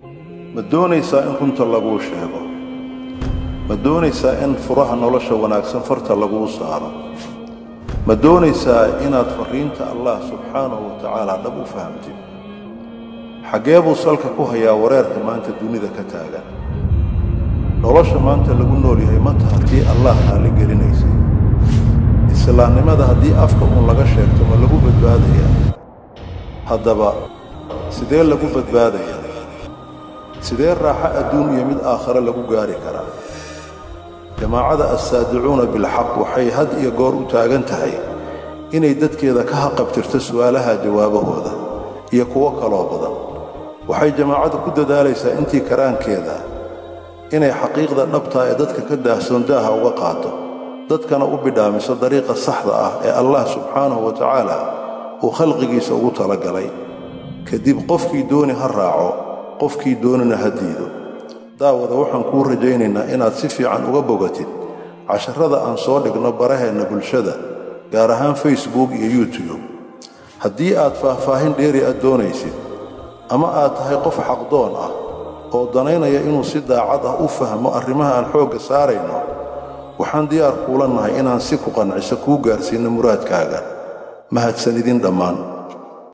ma doonaysaa in runta laguu sheego ma doonaysaa in furaha nolosha wanaagsan farta laguu saaro ma doonaysaa inaad farriinta allah subxaanahu wa tacaala dhab u fahamtid xaggee buu salka ku hayaa wareerka maanta dunida ka taagan nolosha maanta lagu nool yahay ma taha tii allah raalli gelinaysay islaamnimada haddii afka uun laga sheegto ma lagu badbaadayaa haddaba sidee lagu badbaadayaa sidee raaxo adduun iyo mid aakhare lagu gaari karaa jamaacada assaadicuuna bilxaq waxay had iyo goor u taagan tahay inay dadkeeda ka haqabtirto su'aalaha jawaabahooda iyo kuwo kaloo badan waxay jamaacadu ku dadaalaysaa intii karaankeeda inay xaqiiqda dhabtaa ee dadka ka daahsoon daaha uga qaato dadkana u bidhaamiso dariiqa saxda ah ee allah subxaanahu wa tacaala uu khalqigiisa ugu talagalay kadib qofkii dooni ha raaco qofkii doonina ha diido daawada waxaan kuu rajaynaynaa inaad si fiican uga bogatid casharrada aan soo dhigno baraheenna bulshada gaar ahaan facebook iyo youtube haddii aad faahfaahin dheeri aad doonaysid ama aad tahay qof xaqdoon ah oo danaynaya inuu si daacad ah u fahmo arrimaha aan xoogga saarayno waxaan diyaar kuula nahay inaan si ku qanciso kuu gaarsiinno muraadkaaga mahadsan idin dhammaan